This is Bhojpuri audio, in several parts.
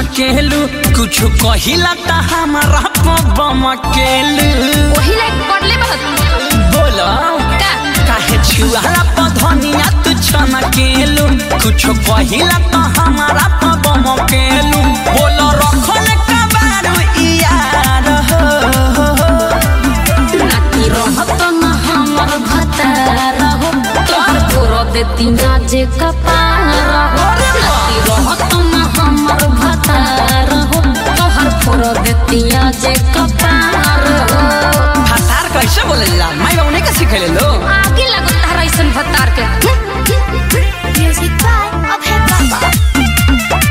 चमकेलू कुछ कहिला त हमारा पबम केलू वही लाइक पढ़ले बहुत बोलो का काहे छुआला पधनिया तू चमकेलू कुछ कहिला त हमारा पबम केलू बोलो रखल कबारू यार हो नाती रहत न हमर भतार हो तोहर पूरा देती ना जे कपार हो नाती रहत न हमर भतार हो तोहर पूरा देती ना जे कपार हो फसार कैसे बोलेला माई बाबू नहीं का सिखेले लो आगे लगो तारा ऐसन भतार के Music by Abhay Baba.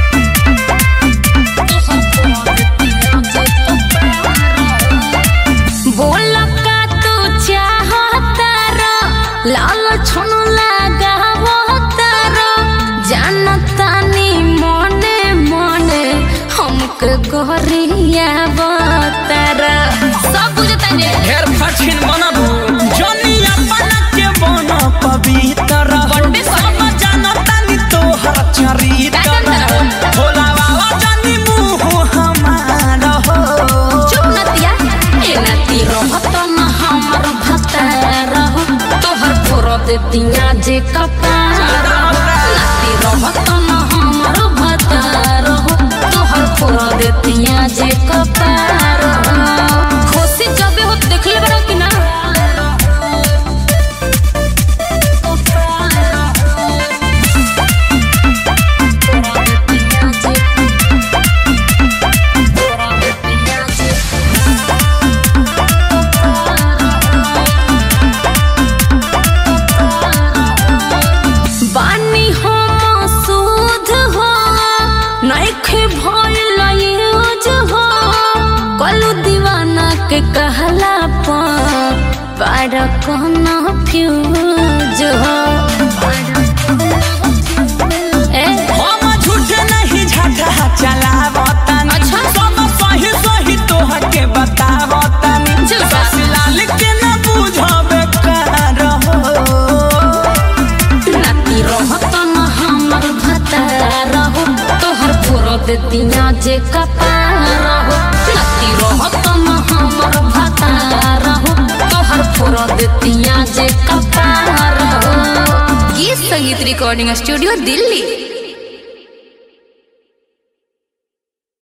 बोल का तू चाहता रो लाल छुन लगावता रो जानता नी मने मने हमके गोरिया बतारा सब बुझता ने ढेर कठिन बनबू जनिया बना के बन पवित्र बड़े सब जानता नी तोहर चरित्र का जानता भोला बाबा जानी मुँह हमार हो चुप नतिया ए नती रहत न हमर भतार हो तोहर फोरो दे दिया जे कपार हो। नती रहत न हमर भतार हो तोहर फोरो दे दिया जे कपार हो। खुशी जबे हो देखले बड़ा कि ना बानी हो मसूद हो नइखे भइल यूज हो कलू दीवाना के कहला पर पार कहना फ्यूज हो ए हम झूठ नहीं झटा चलावतन अच्छा। सब सही सही तोहके बतावतन चल बा। ससलाल के न बुझबे कर हो नाती रहत न हमर भतार हो तोहर पूरा देतिया जे कपार हो नाती रहत न हमर भतार हो तोहर पूरा देतिया जे कपार हो गीत संगीत रिकॉर्डिंग स्टूडियो दिल्ली